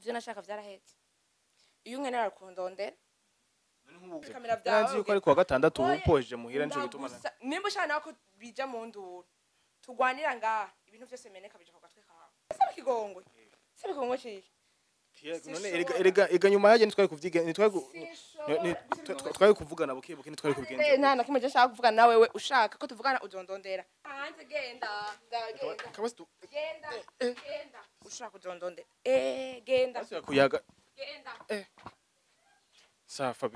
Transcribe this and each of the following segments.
ivyo nashaka vyarahetse iyo unkenera kundondera Kamera vyawe, Nanzi yuko ari kuwa gatandatu Oya, upoje muhira nico gituma na- ndagusa- nimba ushaka nawe ko bija mu nduru tugwanira ngaha ibintu vyose meneka bija ku gatwe kawe saba ikigongwe saba ikigongwe ciki none erega erega ega nyuma yaje ntitwari kuvyiga ntitwari ku- Sinshobora. ni- ni- twa- twa- twari kuvugana buke buke ntitwari Eh, kubigenza nta na kimwe je nshaka kuvugana nawe we ushaka ko tuvugana uzondondera hanze genda ndagenda kabasi tu genda genda ushaka uzondondera eh genda kabasi kuyaga genda safa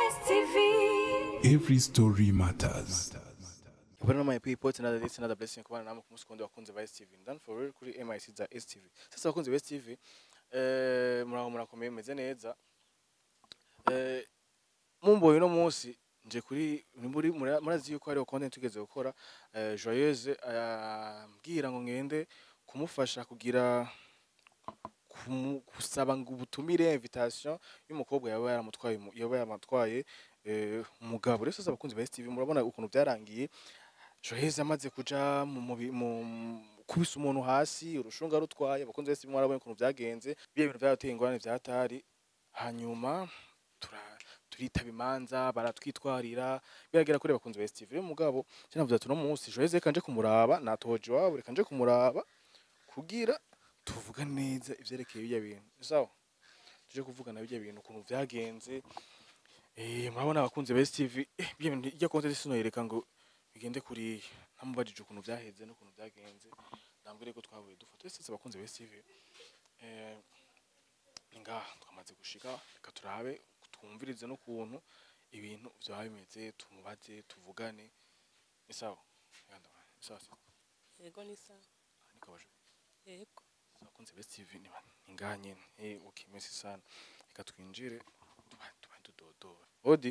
Every story matters. Bwana my people it's another it's another blessing kubana namwe ku musi kundi wakunze ba STV done for real kuri MIC za STV sasa wakunze ba STV eh muraho murakomeye meze neza eh mumboye no munsi nje kuri muri mura- murazi yuko hariho content tugeze gukora eh, joyeuse ambwira ngo ngende kumufasha kugira kumu- gusaba ngo ubutumire invitation y'umukobwa yaba yaramutwaye umu- yaba yaramutwaye eh, umugabo rero sasa abakunzi ba STV murabona ukuntu byarangiye Joyce amaze kuja mu mubi- mu kubisa umuntu hasi urushunga rutwaye abakunzi ba STV mwarabonye ukuntu byagenze biye bintu byateye ingorane byatari hanyuma tura turitaba imanza baratwitwarira biragera kuri abakunzi ba STV rero mugabo cyane navuze ati no munsi Joyce reka nje kumuraba natoje iwabo reka nje kumuraba kugira tuvuga neza ivyerekeye bijya bintu sawa tuje kuvugana bijya bintu ukuntu vyagenze eh murabona abakunzi ba STV eh bijya bintu ijya content sinoyereka ngo bigende kuri namubajije ukuntu vyaheze n'ukuntu vyagenze ndambwire ko twahuye dufata twese abakunzi ba STV eh ni ngaha twamaze gushika reka turabe twumvirize n'ukuntu ibintu vyaba bimeze tumubaze tuvugane ni sawa Yanda, ni sawa sawa yego ni sawa nikabaje yego abakunzi ba STV ni ba- ni ngaha nyene eh okay merci sana reka twinjire tuba tuba tudodora odi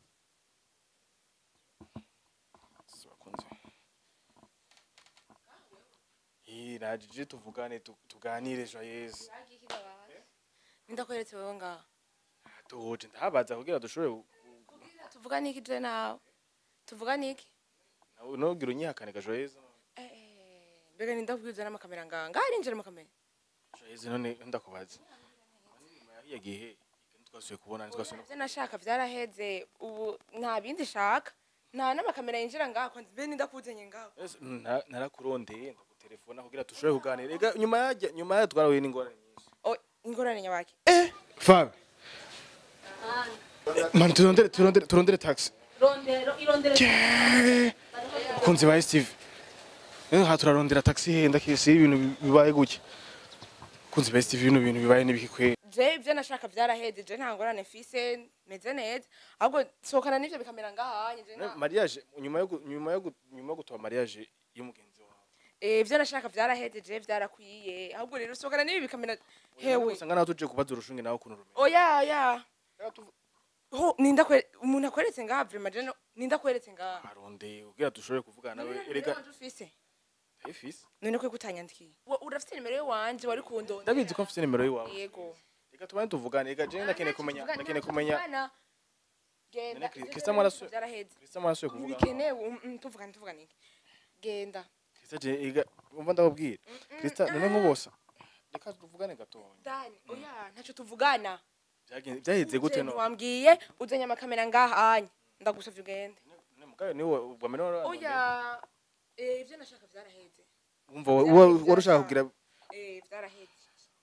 Sisi abakunzi Ih, najije tuvugane tu- tuganire joyeuse ndakweretse wewe ngaha doje ndahabaza kugira dushobore gu- kugira tuvugane iki je nawe tuvugane iki gu- nogira unyihakane ga joyeuse eh eh, mbega nindakubwiza n'amakamera ngaha ngaha arinjira amakamera joyeuse none ndakubaza nyuma yahiye gihe ntitwasuye kubona ntitwasuye no ivyo nashaka vyaraheze ubu nta bindi shaka nta n'amakamera yinjira ngaha kwanza mbe nindakuzanye ngaho Ese, nta- narakurondeye ndagutelefona kugira dushobore kuganira ega nyuma yajya nyuma yayo twarahuye n'ingorane nyinshi oh ingorane nyabaki Fab. Man, turondere turondere turondere taxi. rondero irondero Kunzi ba Steve. Eh ha turarondera taxi he ndakisi ibintu bibaye gutya. Kunzi ba Steve ibintu bintu bibaye nibiki kwe. je ivyo nashaka vyaraheze je nta ngorane mfise meze neza ahubwo sohokana n'ivyo bikamera ngaha je Ne, nta Mariage nyuma yo gu- nyuma yo gu- nyuma yo gutoba mariage y'umugenzi wawe. eh ivyo nashaka vyaraheze je vyarakwiye ahubwo rero sohokana n'ibi bikamera hewe Usanga nawe tuje kubaza urushunge nawe kuntu rumeze. oya oya ho ninda kwe umuntu akweretse ngaha vraiment je no- ninda kweretse ngaha Arondeye kugira dushobore kuvugana nawe erega Erega ufise ifisi. none ko kutanyandikiye Wa- urafite nimero yiwanje wari kundondera Ndabizi ko mfite nimero yiwawe. yego Reka tubane tuvugane ega je ndakeneye kumenya ndakeneye kumenya. Tuvugana. genda None Chris- Ivyo Christian vyaraheze, Maraso- vyaraheze Krista marasuye kuvuga. ntibikenewe um, um, tuvugane tuvugane iki genda Krista je ega umva ndababwira. Krista none nk'ubosa. Reka tuvugane gatoya. dani oya ntacyo tuvugana Byagenze byaheze gute no? wambwiye uzanye amakamera ngaha anya ndagusavye ugende Ne mugayo niwe ubwamene wari oya eh ivyo nashaka vyaraheze umva wari ushaka kugira eh vyaraheze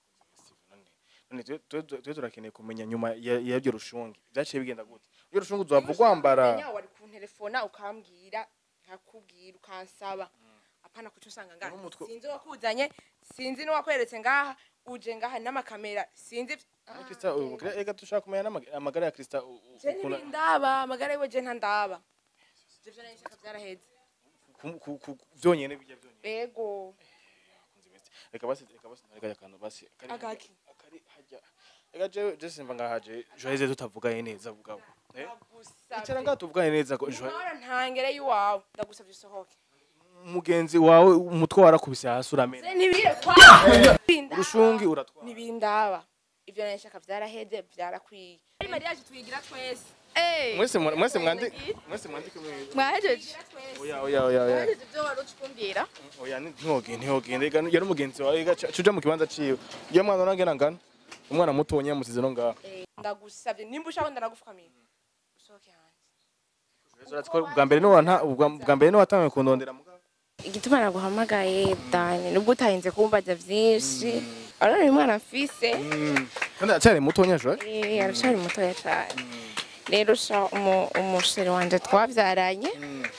none twe- twe twe turakeneye kumenya nyuma ya- y'iryo rushungi byaciye bigenda gute iyo rushungi uzava ugwambara Menya wari kuntelefona ukambwira nkakubwira ukansaba apana kuco usanga ngaha N'umutwe- sinzi wakuzanye sinzi n'uwakweretse ngaha uje ngaha n'amakamera sinzi None Krista ubu- ega dushaka kumenya n'amaga- amagara ya Krista u- u- je ukuntu- ntibindaba amagara yiwe je ntandaba ivyo vyo nashaka vyaraheze ku- ku- ku- vyonyene bijya vyonyene ego Kunzi bese. reka basi reka basi nareka akantu basi akari hajya- Agaki. akari hajya ega je je simva ngahaje joyeze tutavuganye neza bugabo eh icara ngaha tuvugane neza ko Joye- ndagusavye ntangere yiwawe ndagusavye usohoke mugenzi wawe umutwe warakubise hasi uramena se ntibire kwa urushungi uratwara ntibindaba ivyo nashaka vyaraheze vyarakwiye ari mariage tuyigira twese mwese mwa- mwese mwandi mwese mwandike mwe mwahejeje oya oya oya oya mwahejeje ibyo wari ucukumbwira oya ntihogende ntihogende ega yari umugenzi wawe ega ca- cuja mu kibanza ciwe iyo mwana urangena ngana umwana mutonya musize no ngaho Eh, ndagusabye nimba ushaka ndanagupfukamira usohoke hanze Urazi ko bwa mbere niwe wanta- ubwa bwa mbere niwe watangiye kundondera mugabo igituma naguhamagaye dani nubwo utahinze kumbaza vyinshi arona uyu mwana afise kandi aracyari mutonya jo Eh, aracari mutoya cane rero sha umu- umushere wanje twavyaranye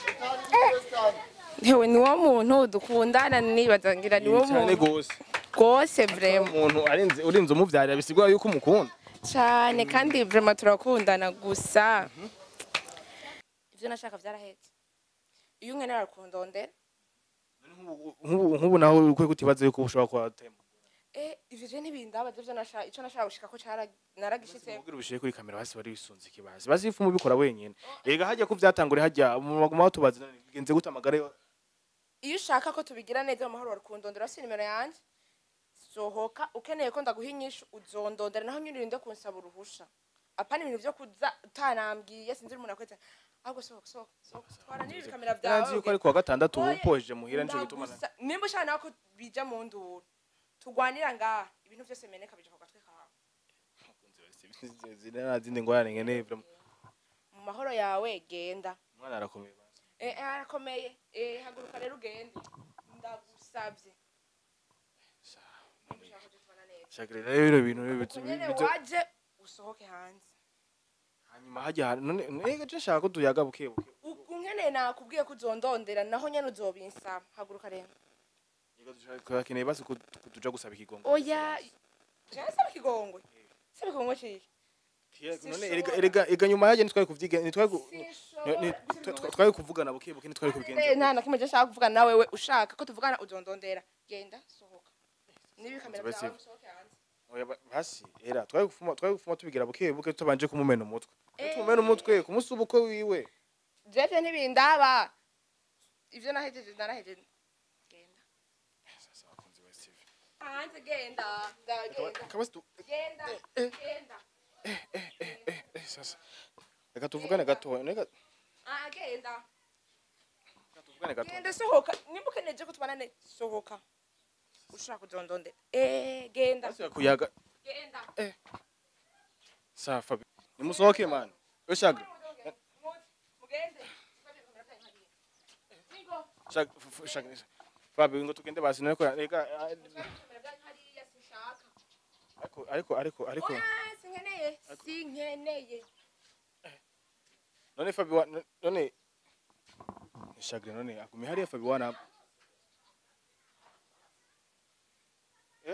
hewe niwo muntu dukundana nibaza ngira niwo cyane muntu gose rwose vrema umuntu arinze urinze umuvyarira bisigura yuko umukunda cane kandi vrema turakundana gusa ivyo nashaka vyarahetse iyo unkenera kundondera nk'ubu nk'ubu naho ukwiye kutibaza yuko ushobora kuba tema eh ivyo je ntibindaba ivyo nashaka ico nashaka gushika ko cara naragishitse ubwira ubishire kuri kamera basi bari bisunze ikibazi bazi ifu mubikora wenyene ega hajya ko vyatangure hajya mu maguma batubaza none bigenze gute amagara yo iyo ushaka ko tubigira neza mu mahoro warukundondera si nimero yanje sohoka ukeneye ko ndaguha inyishu uzondondera naho nyine urinde kunsaba uruhusha apana ibintu vyo kuza utanambwiye sinzi umuntu akwete ahubwo sohoka sohoka sohoka twara n'ibi bikamera yanzi vyawe yuko ari kuwa gatandatu Oye, upojeje muhira nico gituma na- ndagusa- nimba ushaka nawe ko bija mu nduru tugwanira ngaha ibintu vyose bimeneka bija ku gatwe kawe zina zindi ngorane nkeneye vraiment mu mahoro yawe genda umwana arakomeye basi Eh, eh, arakomeye Eh, haguruka rero ugende ndagusavye Nimba ushaka ko tubana neza shakira rero bino bintu bitu- nyene bitu- waje usohoke hanze hanyuma hajya hantu none none je shaka ko tuyaga buke buke unkeneye nakubwiye ko uzondondera naho nyene uzobinsaba haguruka rero Ega dushaka akeneye basi ko ko tuja gusaba ikigongo oya jewe saba ikigongwe saba ikigongwe ciki none erega erega ega nyuma yaje nitwari kuvyiga nitwari ku- Sinshobora ni- gusa twa- ibigongwe- twari kuvugana buke buke nitwari Eh, kubigenza nta na kimwe je nshaka kuvugana nawe we ushaka ko tuvugana uzondondera genda sohoka n'ibikamera Basi- byawe usohoke hanze oya ba- hasi era twari gufuma twari gufuma tubigira buke buke tutabanje kumumena umutwe tumumena umutwe kumusuba uko wiwe jeje ntibindaba ivyo nahejeje narahejeje genda sasa bakunzi ba Steve hanze genda ndagenda kabasi tu genda genda eh, sasa reka tuvugane gatoya reka ah genda reka tuvugane gatoya genda sohoka nimba ukeneje ko tubana ne sohoka ushaka kuzondondera eh genda basi kuyaga genda sawa Fabi nimusohoke man yo shaka mugende shaka f- f- shaka Fabi ngo tugende basi nako reka ah, ariko ariko ariko ariko sinkeneye sinkeneye none Fabi wa none shaka none agumi hariya Fabi wana eh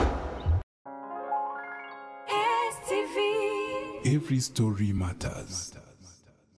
Every story matters.